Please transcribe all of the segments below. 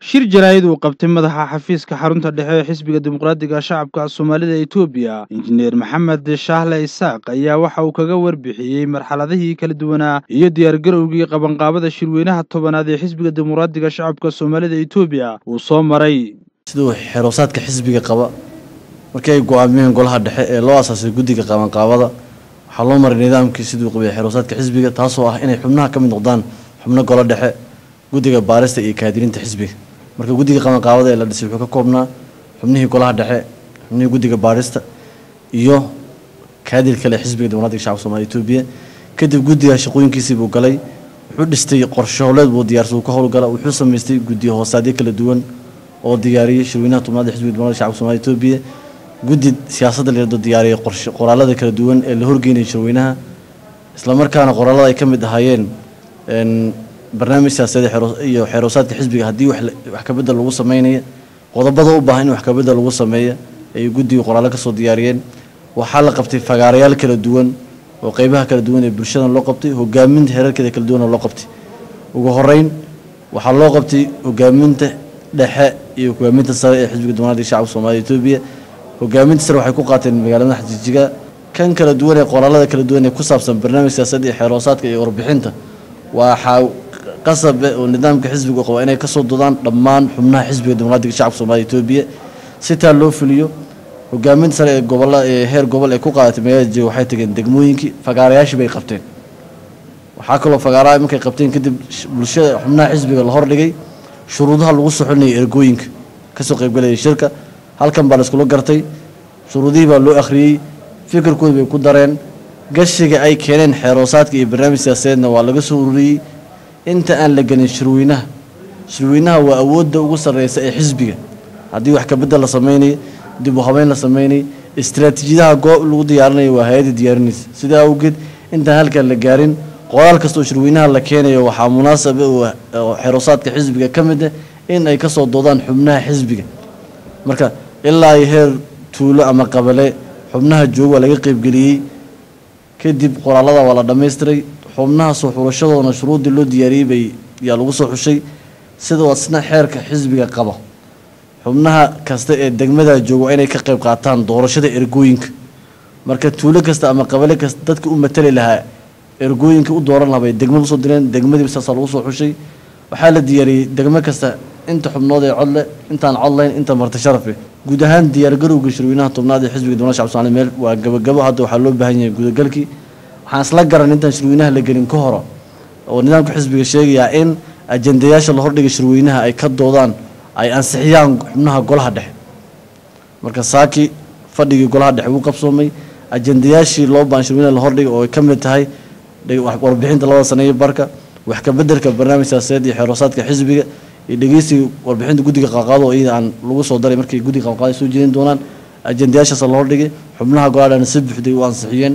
shir jaraa'id uu qabtay madaxa xafiiska xarunta dhexe ee xisbiga dimuqraadiga shacabka soomaalida etoobiya injineer maxamed shaahle isaaq ayaa waxa uu kaga warbixiyey marxaladihii kala duwanaa iyo diyaargarowgii qabanqaabada shirweynaha tobanaad ee xisbiga dimuqraadiga shacabka soomaalida etoobiya uu soo maray siduu xeroosaadka xisbiga qaba markii ay go-aamiyeen golaha dhexe ee loo asaasay guddiga qabanqaabada waxaa loo maray nidaamkii siduu qabay xeroosaadka xisbiga taasoo ah inay xubnaha ka mid noqdaan xubno golo dhexe guddiga baarista iyo kaadirinta xisbiga marka guddiga qabanqaabada ee la dhisay wuxuu ka koobnaa xubnihii golaha dhexe xubnihii guddiga baarista iyo kaadir kale xisbiga dimuqraadiga shacabka soomaliya etoobiya kadib guddiga shaqooyinkiisii buu galay wuxuu dhistay qorshahooleed buu diyaarsa uu ka howlgala wuxuu samaystay guddiyo hoosaadyo kala duwan oo diyaariyey shirweynaha tobnaad ee xisbiga dimuqraadiga shacabka soomaliya etoobiya guddi siyaasadda la yidhahdo diyaariyey qorshe qoraalada kala duwan ee la horgeynayay shirweynaha islamarkaana qoraalada ay ka mid ahaayeen barnaamij siyaasadeed iyo xeroosaadka xisbiga haddii wax kabedel lagu sameynaya qodobada u baahan in wax kabedel lagu sameeya ay guddiga qoraallo kasoo diyaariyeen waxaa la qabtay fagaarayaal kala duwan oo qeybaha kala duwan ee bulshadan loo qabtay hogaaminta heerarkeeda kala duwana loo qabtay ugu horeyn waxaa loo qabtay hogaaminta dhexe iyo hogaaminta sare ee xisbiga dimuqraadiga shacabka soomaliya etoobiya hogaaminta sare waxay ku qaateen magaalada xajijiga kan kala duwan ee qoraalada kala duwan ee ku saabsan barnaamij siyaasadda iyo xeroosaadka iyo warbixinta waxaa qasabe oo nidaamka xisbiga qaba inay kasoo dodaan dhammaan xubnaha xisbiga dimuqraadiga shacabka soomaliya etoobiya si taa loo fuliyo hogaaminta sare ee gobola ee heer gobol ee ku qaadatay magaalada jega waxay tageen degmooyinkii fagaarayaashii bay qabteen waxaa kaloo fagaaraha markay qabteen kadib bulshada xubnaha xisbiga la hordhigay shuruudaha lagu soxolinayay ergooyinka kasoo qaybgalayay shirka halkan baa la iskula gartay shuruudihii baa loo akhriyey fikirkooda bay ku dareen gashiga ay keeneen xeeroosaadka iyo barnaamij siyaasadeedna waa laga soo ururiyey inta aan la gelin shirweynaha shirweynaha waa awoodda ugu sarreysa ee xisbiga haddii wax kabedel la sameynayo dib u habeyn la sameynayo istraatiijiyadaha goob lagu diyaarinayo waa hay-adda diyaarinaysa sidaa awgeed intaan halkan la gaarin qoraal kasta oo shirweynaha la keenayo waxaa munaasaba oo xeroosaadka xisbiga ka mid ah in ay kasoo doodaan xubnaha xisbiga marka ilaa iyo heer tuulo ama qabale xubnaha jooga waa laga qeybgeliyey kadib qoraalada waa la dhammaystiray xubnaha soo xulashadooda shuruuddii loo diyaariyey bay yaa lagu soo xushay sidoo asna xeerka xisbiga qaba xubnaha kasta ee degmada jooga waa inay ka qayb qaataan doorashada ergooyinka marka tuulo kasta ama qabale kasta dadka u matali lahaa ergooyinka u dooran lahaa bay degmada usoo direen degmadiiba saasaa lagu soo xushay waxaa la diyaariyey degmo kasta inta xubnood ee codle intaan codlayn inta marti sharafe guud ahaan diyaargarowga shirweynaha tobnaad ee xisbiga dimuqraadiga shacabka soomaliya meel waa gabagabo hadda waxaa loo baahan yahay gudagalkii waxaan isla garan intaan shirweynaha la gelin ka horo oo nidaamka xisbiga sheegayaa in ajendayaasha la hordhigay shirweynaha ay ka doodaan ay ansixiyaan xubnaha golaha dhexe marka saaki fadhigii golaha dhexe wuu qabsoomay ajendayaashii loo baahan shirweynaha la hordhigay oo ay ka mid tahay warbixinta labada sane iyo barka wax kabedelka barnaamij siyaasadeed iyo xeroosaadka xisbiga iyo dhegeysiga warbixinta guddiga qaaqaado oo iyada aan lagu soo daray markay guddiga qaaqaado soo jeedin doonaan ajendayaashaas la hordhigay xubnaha golaha dhexna si buuxday u ansixiyeen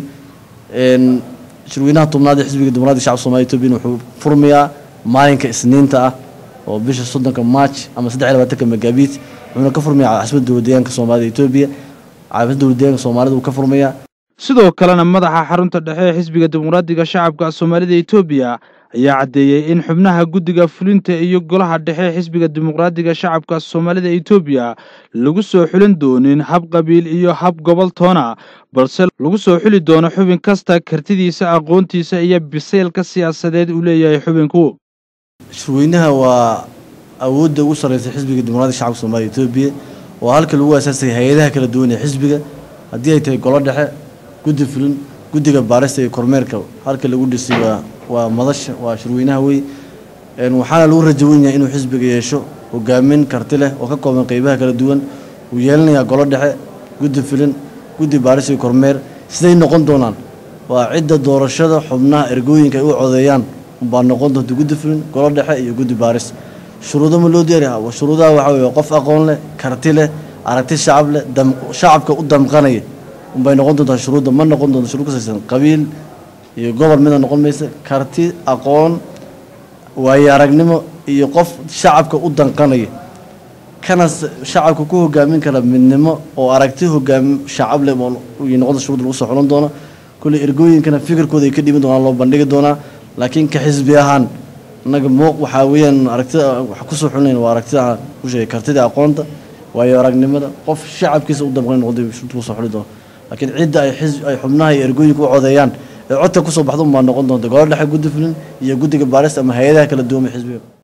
shirweynaha tobnaad ee xisbiga dimuqraadiga shacabka soomaliya etoobiya wuxuu furmayaa maalinka isniinta ah oo bisha soddonka march ama saddex iyo labaatanka magaabiit wuxuuna ka furmayaa caasimada dowladdeegaanka soomaalida etoobiya caasimada dowladdeegaanka soomaalida uu ka furmayaa sidoo kalena madaxa xarunta dhexe ee xisbiga dimuqraadiga shacabka soomaalida etoobiya ayaa caddeeyey in xubnaha guddiga fulinta iyo golaha dhexe xisbiga dimuqraadiga shacabka soomaalida etoobiya lagu soo xulin doonin hab qabiil iyo hab gobol toona balse lagu soo xuli doono xubin kasta kartidiisa aqoontiisa iyo biseylka siyaasadeed uu leeyahay xubinku shirweynaha waa awoodda ugu sarreysa xisbiga dimuqraadiga shacabka soomaliya etoobiya waa halka lagu asaasay hay-adaha kala duwan ee xisbiga haddii ay tahay golo dhexe guddi fulin guddiga baarista iyo kormeerka halka lagu dhisay waa waa madasha waa shirweynaha wey waxaana lagu rajawenyahay inuu xisbiga yeesho hogaamin karti leh oo ka kooban qeybaha kala duwan uu yeelanayaa golo dhexe guddi filin guddi baaris iyo kormeer siday noqon doonaan waa cidda doorashada xubnaha ergooyinka ay u codeeyaan baa noqon doonta guddi filin golo dhexe iyo guddi baaris shuruudo ma loo diyaariya shuruudaha waxaa wey qof aqoon leh karti leh aragti shacab leh shacabka u damqanaya unbay noqon doontaa shuruudda ma noqon doonto shuruud kasaysan qabiil iyo gobol mida noqon maysa karti aqoon waayo aragnimo iyo qof shacabka u danqanaya kana shacabka ku hogaamin kara midnimo oo aragti hogaami shacab leh noqonta shuruud lagu soo xulan doono kulley ergooyinkana fikirkooda ay ka dhiban doonaan loo bandhigi doonaa laakiin ka xisbi ahaan annaga muuq waxaa weeyaan aragtida waxa kusoo xulinayn waa aragtida aan ku sheegay kartida aqoonta waayo aragnimada qof shacabkiisa u damqan noqday kusoo xuli doono laakiin cidda ay xis ay xubnaha iyo ergooyinka u codeeyaan ee codka kusoo baxda unbaa noqon doonta golo dhexe guddi fulin iyo guddiga baarista ama hay-adaha kala duwan ee xisbiga